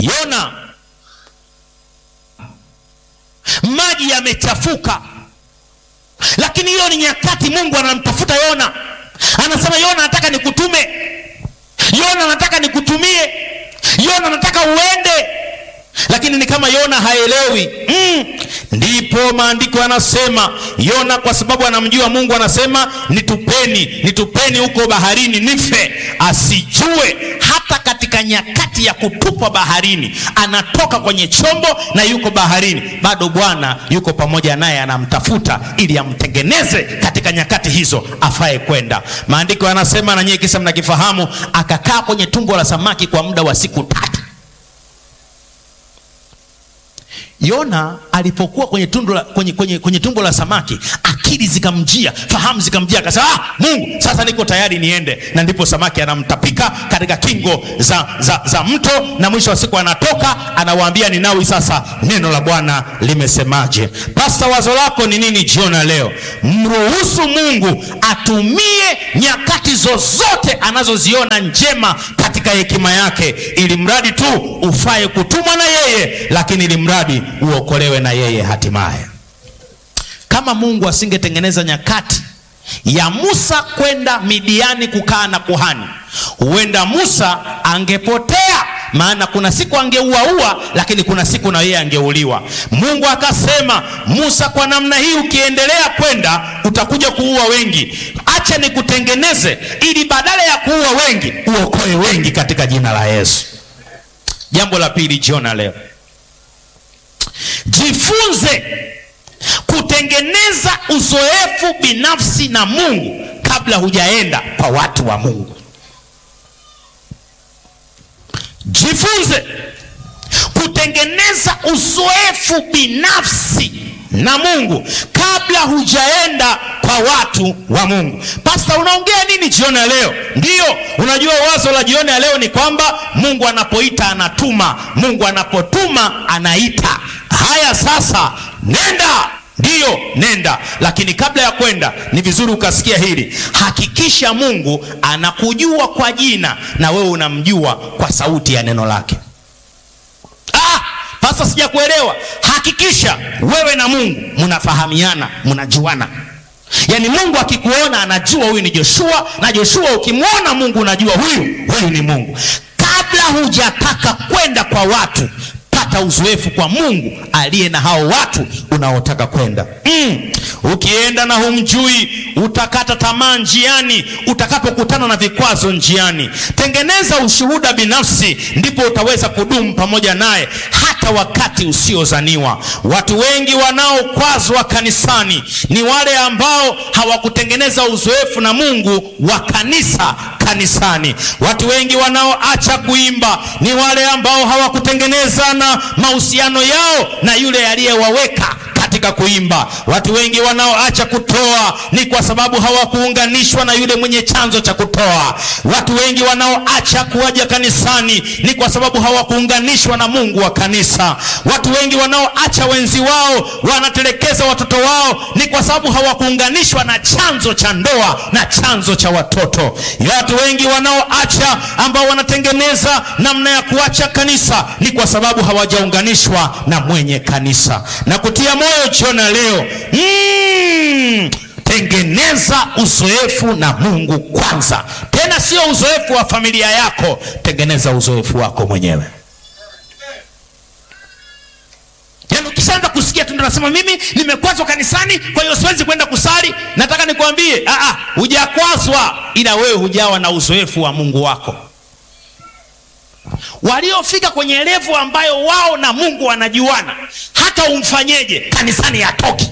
Yona, maji yamechafuka, lakini hiyo ni nyakati Mungu anamtafuta Yona, anasema Yona, nataka nikutume. Yona, nataka nikutumie. Yona, nataka uende lakini ni kama Yona haelewi mm. Ndipo maandiko yanasema Yona, kwa sababu anamjua Mungu, anasema nitupeni, nitupeni huko baharini nife. Asijue hata katika nyakati ya kutupwa baharini, anatoka kwenye chombo na yuko baharini, bado Bwana yuko pamoja naye, anamtafuta ili amtengeneze katika nyakati hizo afae kwenda. Maandiko yanasema na nyie kisa mnakifahamu, akakaa kwenye tumbo la samaki kwa muda wa siku tatu. Yona alipokuwa kwenye, tundu la, kwenye, kwenye, kwenye tumbo la samaki akili zikamjia, fahamu zikamjia, akasema ah, Mungu sasa niko tayari niende. Na ndipo samaki anamtapika katika kingo za, za, za mto, na mwisho wa siku anatoka anawaambia Ninawi, sasa neno la Bwana limesemaje? Pasta, wazo lako ni nini jioni ya leo? Mruhusu Mungu atumie nyakati zozote anazoziona njema katika hekima yake, ili mradi tu ufaye kutumwa na yeye, lakini ili mradi uokolewe na yeye hatimaye. Kama Mungu asingetengeneza nyakati ya Musa kwenda Midiani kukaa na kuhani, huenda Musa angepotea, maana kuna siku angeuaua, lakini kuna siku na yeye angeuliwa. Mungu akasema, Musa, kwa namna hii ukiendelea kwenda utakuja kuua wengi, acha nikutengeneze ili badala ya kuua wengi uokoe wengi katika jina la Yesu. Jambo la pili jiona leo Jifunze kutengeneza uzoefu binafsi na Mungu kabla hujaenda kwa watu wa Mungu. Jifunze kutengeneza uzoefu binafsi na Mungu kabla hujaenda kwa watu wa Mungu. Pasta, unaongea nini jioni ya leo? Ndiyo, unajua wazo la jioni ya leo ni kwamba Mungu anapoita anatuma, Mungu anapotuma anaita. Haya, sasa nenda. Ndiyo, nenda, lakini kabla ya kwenda ni vizuri ukasikia hili. Hakikisha Mungu anakujua kwa jina na wewe unamjua kwa sauti ya neno lake. Ah, pasa sijakuelewa. Hakikisha wewe na Mungu mnafahamiana, mnajuana. Yaani Mungu akikuona anajua huyu ni Joshua, na Joshua ukimwona Mungu unajua huyu huyu ni Mungu. Kabla hujataka kwenda kwa watu pata uzoefu kwa Mungu aliye na hao watu unaotaka kwenda. Mm. Ukienda na humjui utakata tamaa njiani, utakapokutana na vikwazo njiani. Tengeneza ushuhuda binafsi, ndipo utaweza kudumu pamoja naye hata wakati usiozaniwa. Watu wengi wanaokwazwa kanisani ni wale ambao hawakutengeneza uzoefu na Mungu wa kanisa kanisani. Watu wengi wanaoacha kuimba ni wale ambao hawakutengeneza na mahusiano yao na yule aliyewaweka katika kuimba. Watu wengi wanaoacha kutoa ni kwa sababu hawakuunganishwa na yule mwenye chanzo cha kutoa. Watu wengi wanaoacha kuwaja kanisani ni kwa sababu hawakuunganishwa na Mungu wa kanisa. Watu wengi wanaoacha wenzi wao, wanatelekeza watoto wao ni kwa sababu hawakuunganishwa na chanzo cha ndoa na chanzo cha watoto. Watu wengi wanaoacha ambao wanatengeneza namna ya kuacha kanisa ni kwa sababu hawajaunganishwa na mwenye kanisa. Na kutia moyo jiona leo mm, tengeneza uzoefu na Mungu kwanza, tena sio uzoefu wa familia yako, tengeneza uzoefu wako mwenyewe. Yaani ukishaanza kusikia tu ndio nasema mimi nimekwazwa kanisani, kwa hiyo siwezi kwenda kusali. Nataka nikwambie, ah ah, hujakwazwa, ila wewe hujawa na uzoefu wa Mungu wako. Waliofika kwenye levu ambayo wao na Mungu wanajuana, hata umfanyeje kanisani hatoki.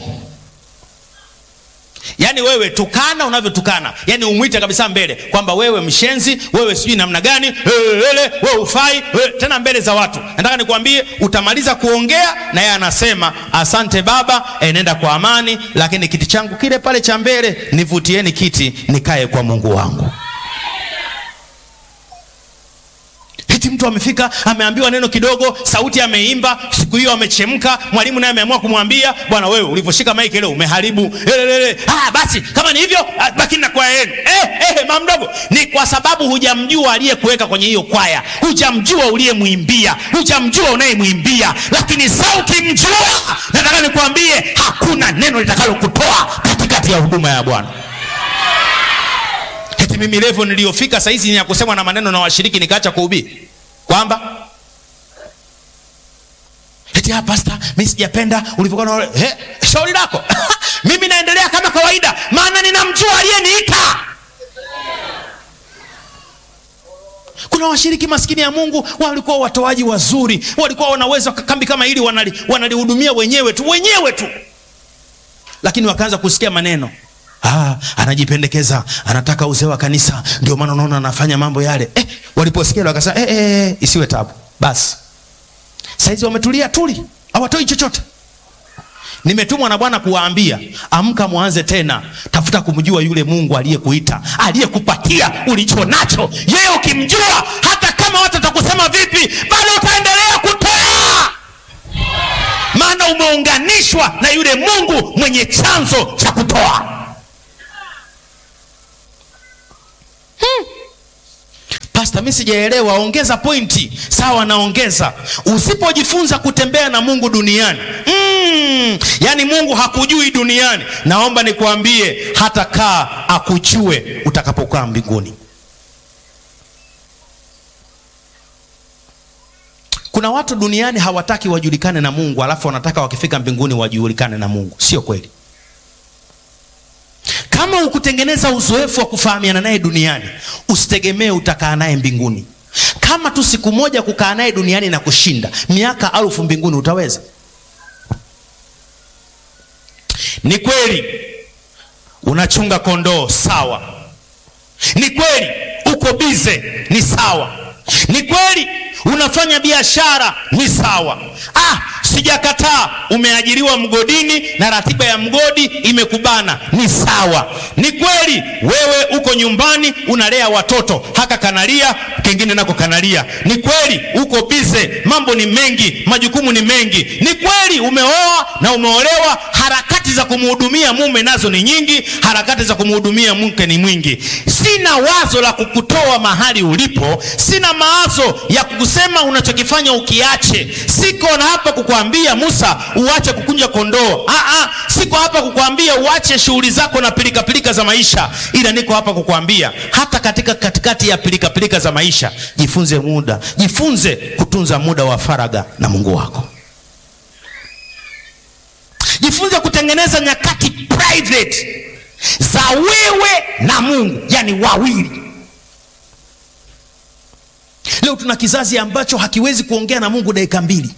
Yaani wewe tukana unavyotukana, yaani umwite kabisa mbele kwamba wewe mshenzi, wewe sijui namna gani, ele wewe ufai, wewe tena mbele za watu. Nataka nikwambie, utamaliza kuongea na yeye anasema asante baba, enenda kwa amani, lakini kiti changu kile pale cha mbele nivutieni kiti nikae kwa Mungu wangu. eti mtu amefika ameambiwa neno kidogo, sauti ameimba, siku hiyo amechemka, mwalimu naye ameamua kumwambia bwana, wewe ulivyoshika maiki leo umeharibu. Elelele. Ah, basi kama ni hivyo ah, bakini na kwaya yenu. Eh, eh, mama mdogo, ni kwa sababu hujamjua aliyekuweka kwenye hiyo kwaya, hujamjua uliyemwimbia, hujamjua unayemwimbia. Lakini sauti mjua, nataka nikwambie hakuna neno litakalokutoa katikati ya huduma ya Bwana. Eti mimi level niliyofika saa hizi ni ya kusemwa na maneno na washiriki nikaacha kuhubiri kwamba eti ah, pastor, mimi sijapenda ulivyokuwa na eh, shauri lako mimi naendelea kama kawaida, maana ninamjua aliyeniita. Kuna washiriki maskini ya Mungu walikuwa watoaji wazuri, walikuwa wanaweza kambi kama hili wanali, wanalihudumia wenyewe tu wenyewe tu, lakini wakaanza kusikia maneno Ah, anajipendekeza anataka uzee wa kanisa, ndio maana unaona anafanya mambo yale. Eh, waliposikia wakasema eh, eh, isiwe tabu basi. Saizi wametulia tuli, hawatoi chochote. Nimetumwa na Bwana kuwaambia, amka, mwanze tena, tafuta kumjua yule Mungu aliyekuita, aliyekupatia ulicho nacho. Yeye ukimjua, hata kama watu watakusema vipi, bado utaendelea kutoa, maana umeunganishwa na yule Mungu mwenye chanzo cha kutoa. Pastor, mimi sijaelewa, ongeza pointi. Sawa, naongeza. Usipojifunza kutembea na Mungu duniani mm, yani Mungu hakujui duniani, naomba nikuambie, hata kaa akujue utakapokaa mbinguni. Kuna watu duniani hawataki wajulikane na Mungu, alafu wanataka wakifika mbinguni wajulikane na Mungu. Sio kweli. Kama ukutengeneza uzoefu wa kufahamiana naye duniani, usitegemee utakaa naye mbinguni. Kama tu siku moja kukaa naye duniani na kushinda miaka alfu mbinguni, utaweza? Ni kweli unachunga kondoo, sawa. Ni kweli uko bize, ni sawa. Ni kweli unafanya biashara, ni sawa. Ah, sijakataa. Umeajiriwa mgodini na ratiba ya mgodi imekubana, ni sawa. Ni kweli wewe uko nyumbani unalea watoto, haka kanalia, kengine nako kanalia. Ni kweli uko bize, mambo ni mengi, majukumu ni mengi. Ni kweli umeoa na umeolewa, harakati za kumhudumia mume nazo ni nyingi, harakati za kumhudumia mke ni mwingi. Sina wazo la kukutoa mahali ulipo, sina mawazo ya kukusema unachokifanya ukiache. Siko na hapa kukuambia Musa uache kukunja kondoo. Ah, ah, siko hapa kukuambia uache shughuli zako na pilika pilika za maisha, ila niko hapa kukuambia hata katika katikati ya pilika pilika za maisha, jifunze muda, jifunze kutunza muda wa faraga na Mungu wako. Jifunze kutengeneza nyakati private za wewe na Mungu, yani wawili. Leo tuna kizazi ambacho hakiwezi kuongea na Mungu dakika mbili.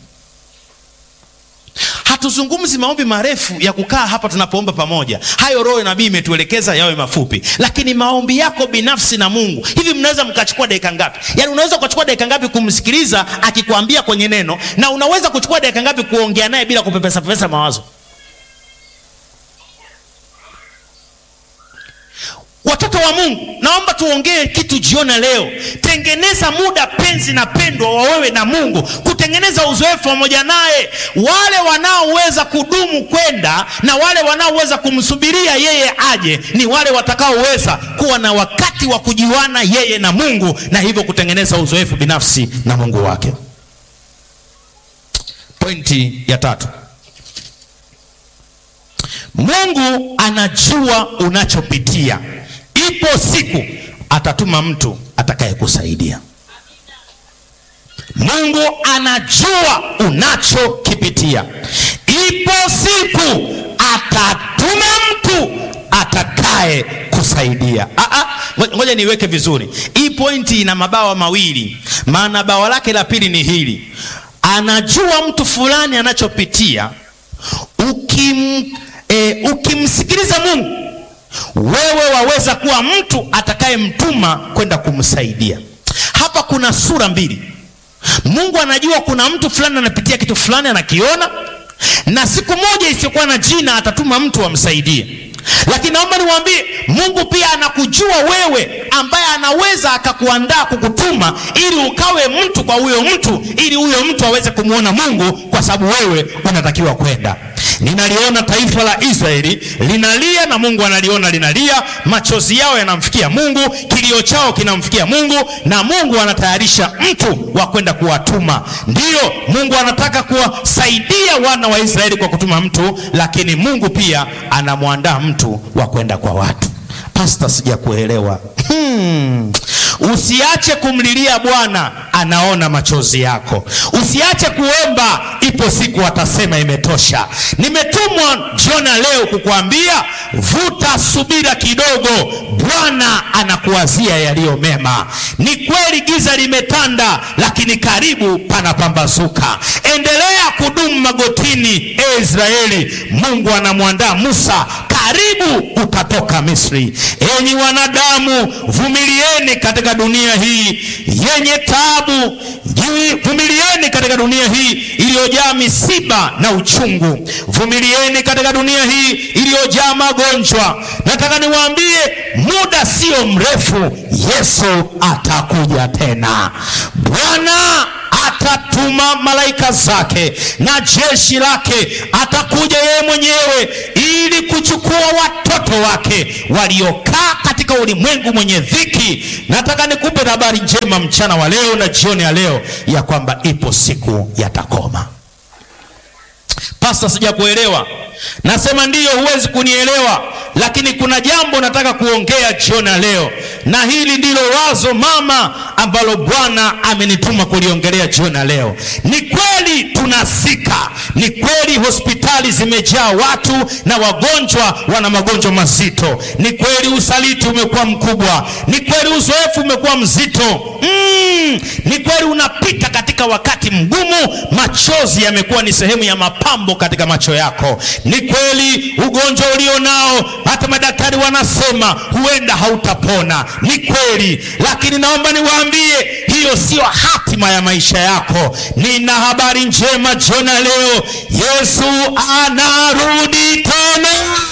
Hatuzungumzi maombi marefu ya kukaa hapa tunapoomba pamoja, hayo Roho nabii imetuelekeza yawe mafupi, lakini maombi yako binafsi na Mungu, hivi mnaweza mkachukua dakika ngapi? Yaani unaweza ukachukua dakika ngapi kumsikiliza akikwambia kwenye neno, na unaweza kuchukua dakika ngapi kuongea naye bila kupepesa pepesa mawazo? Watoto wa Mungu, naomba tuongee kitu jioni leo. Tengeneza muda penzi na pendwa wa wewe na Mungu, kutengeneza uzoefu pamoja naye. Wale wanaoweza kudumu kwenda na wale wanaoweza kumsubiria yeye aje ni wale watakaoweza kuwa na wakati wa kujiwana yeye na Mungu, na hivyo kutengeneza uzoefu binafsi na Mungu wake. Pointi ya tatu, Mungu anajua unachopitia. Ipo siku atatuma mtu atakayekusaidia. Mungu anajua unachokipitia. Ipo siku atatuma mtu atakaye kusaidia. Ah, ah, ngoja niweke vizuri hii pointi. Ina mabawa mawili, maana bawa lake la pili ni hili: anajua mtu fulani anachopitia. Ukim, e, ukimsikiliza Mungu wewe waweza kuwa mtu atakayemtuma kwenda kumsaidia. Hapa kuna sura mbili. Mungu anajua kuna mtu fulani anapitia kitu fulani, anakiona, na siku moja isiyokuwa na jina atatuma mtu amsaidie. lakini naomba niwaambie mungu pia anakujua wewe ambaye anaweza akakuandaa kukutuma ili ukawe mtu kwa huyo mtu ili huyo mtu aweze kumwona mungu kwa sababu wewe unatakiwa kwenda ninaliona taifa la israeli linalia na mungu analiona linalia machozi yao yanamfikia mungu kilio chao kinamfikia mungu na mungu anatayarisha mtu wa kwenda kuwatuma ndiyo mungu anataka kuwasaidia wana wa israeli kwa kutuma mtu lakini mungu pia anamwandaa mtu wa kwenda kwa watu pasta sijakuelewa hmm. usiache kumlilia bwana anaona machozi yako usiache kuomba ipo siku atasema imetosha nimetumwa jiona leo kukuambia vuta subira kidogo bwana anakuwazia yaliyo mema ni kweli giza limetanda lakini karibu panapambazuka endelea kudumu magotini e israeli mungu anamwandaa musa karibu utatoka misri enyi wanadamu vumilieni katika dunia hii yenye tabu vumilieni katika dunia hii iliyojaa misiba na uchungu vumilieni katika dunia hii iliyojaa magonjwa nataka niwaambie muda sio mrefu yesu atakuja tena bwana atatuma malaika zake na jeshi lake atakuja yeye mwenyewe ili kuchukua watoto wake waliokaa katika ulimwengu mwenye dhiki nataka nikupe habari njema mchana wa leo na jioni ya leo ya kwamba ipo siku yatakoma pasta sijakuelewa nasema ndiyo huwezi kunielewa lakini kuna jambo nataka kuongea jioni ya leo na hili ndilo wazo mama ambalo bwana amenituma kuliongelea jioni ya leo ni kweli tunasika ni kweli hospitali zimejaa watu na wagonjwa wana magonjwa mazito ni kweli usaliti umekuwa mkubwa ni kweli uzoefu umekuwa mzito mm, ni kweli unapita katika wakati mgumu machozi yamekuwa ni sehemu ya mapambo katika macho yako ni kweli ugonjwa ulio nao hata madaktari wanasema huenda hautapona ni kweli lakini naomba niwaambie hiyo siyo hatima ya maisha yako nina habari njema jiona leo yesu anarudi tena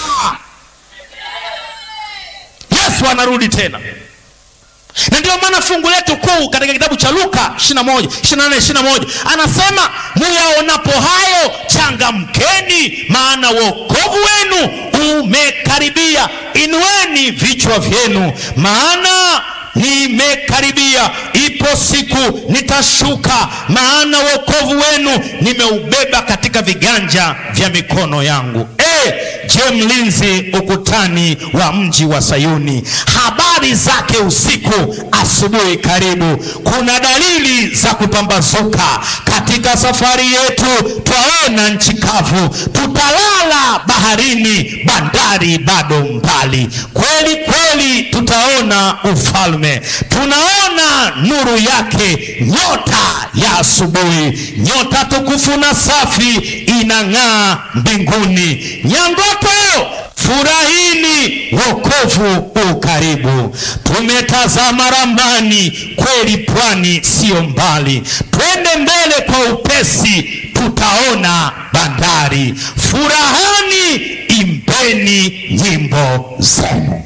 yesu anarudi tena na ndio maana fungu letu kuu katika kitabu cha luka 21 24 21 anasema muyaonapo hayo changamkeni maana wokovu wenu umekaribia inueni vichwa vyenu maana nimekaribia ipo siku nitashuka maana wokovu wenu nimeubeba katika viganja vya mikono yangu e, je mlinzi ukutani wa mji wa sayuni habari zake usiku asubuhi karibu kuna dalili za kupambazuka katika safari yetu twaona nchi kavu tutalala baharini bandari bado mbali kweli kweli tutaona ufalme tunaona nuru yake nyota ya asubuhi nyota tukufu na safi inang'aa mbinguni nyangoto furahini wokovu ukaribu tumetazama ramani kweli pwani siyo mbali twende mbele kwa upesi tutaona bandari furahani imbeni nyimbo zenu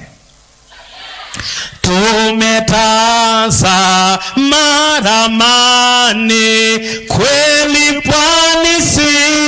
tumetazama ramani kweli pwani si